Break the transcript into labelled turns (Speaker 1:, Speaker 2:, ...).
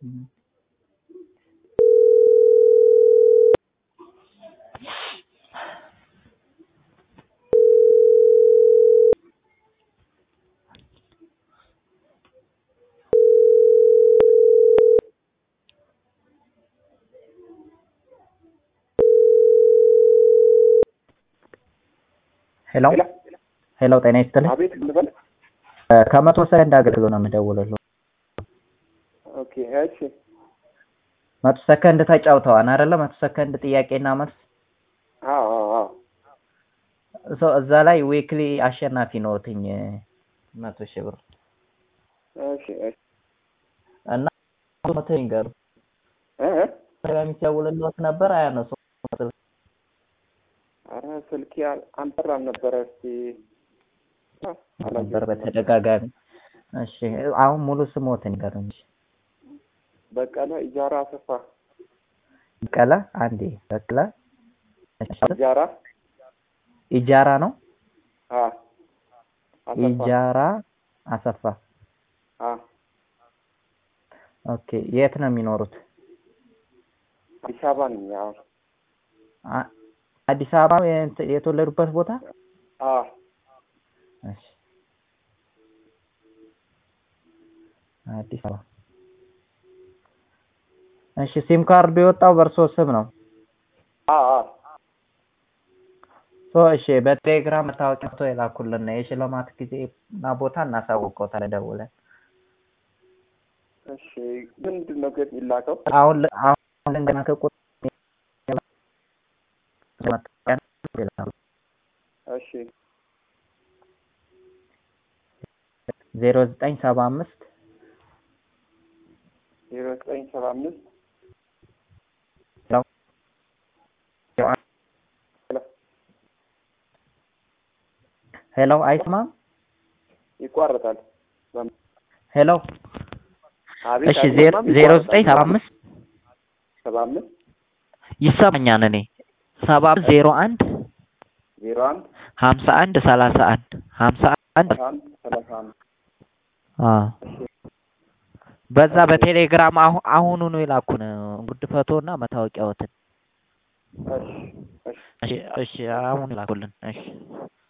Speaker 1: ሄሎ ሄሎ፣ ጤና ይስጥልኝ።
Speaker 2: አቤት ልበል።
Speaker 1: ከመቶ ሰከንድ አገልግሎት ነው የምደውልልዎ።
Speaker 2: ኦኬ እሺ።
Speaker 1: መቶ ሰከንድ ተጫውተዋል አይደለ? መቶ ሰከንድ ጥያቄና መልስ
Speaker 2: አዎ አዎ አዎ።
Speaker 1: ሶ እዛ ላይ ዊክሊ አሸናፊ ነዎትኝ መቶ ሺህ ብር
Speaker 2: እሺ እሺ።
Speaker 1: እና መቶ ይንገሩ
Speaker 2: እ እ
Speaker 1: የሚደውልልዎት ነበር አያነሱም።
Speaker 2: ኧረ ስልኬ አል- አልጠራም ነበረ። እስቲ
Speaker 1: ነበር በተደጋጋሚ። እሺ አሁን ሙሉ ስሞትን ይንገሩኝ። እሺ።
Speaker 2: በቀለ ኢጃራ አሰፋ
Speaker 1: በቀለ አንዴ በቀለ
Speaker 2: ኢጃራ
Speaker 1: ኢጃራ ነው
Speaker 2: አ አሰፋ
Speaker 1: ኢጃራ አሰፋ።
Speaker 2: አ
Speaker 1: ኦኬ የት ነው የሚኖሩት?
Speaker 2: አዲስ አበባ ነኝ። አዎ
Speaker 1: አ- አዲስ አበባ የት- የተወለዱበት ቦታ?
Speaker 2: አ
Speaker 1: እሺ አዲስ አበባ። እሺ ሲም ካርዱ የወጣው በእርሶ ስም ነው?
Speaker 2: አ አ
Speaker 1: ሶ እሺ በቴሌግራም መታወቂያ ፎቶ የላኩልን ነው። የሽልማት ጊዜ እና ቦታ እናሳውቀውታለን ደውለን።
Speaker 2: እሺ ምንድን ነው ግን የሚላከው?
Speaker 1: አሁን ል- አሁን ልንገና ከቁጥ
Speaker 2: እሺ
Speaker 1: ዜሮ ዘጠኝ ሰባ አምስት
Speaker 2: ዜሮ ዘጠኝ ሰባ አምስት
Speaker 1: ሄሎ አይስማም?
Speaker 2: ይቋረጣል።
Speaker 1: ሄሎ
Speaker 2: አቤት
Speaker 1: እሺ ዜሮ
Speaker 2: አይሰማም?
Speaker 1: ዜሮ
Speaker 2: ይቋረጣል።
Speaker 1: ዘጠኝ ሰባ አምስት
Speaker 2: ሰባ አምስት
Speaker 1: ይሰማኛል እኔ ሰባ አምስት ዜሮ አንድ
Speaker 2: ዜሮ አንድ
Speaker 1: ሀምሳ አንድ ሰላሳ አንድ ሀምሳ አንድ
Speaker 2: አንድ ሰላሳ አንድ
Speaker 1: አዎ በዛ በቴሌግራም አሁ- አሁኑኑ የላኩን ጉድ ፎቶ እና መታወቂያዎትን።
Speaker 2: እሺ እሺ
Speaker 1: እሺ እሺ አሁን ላኩልን። እሺ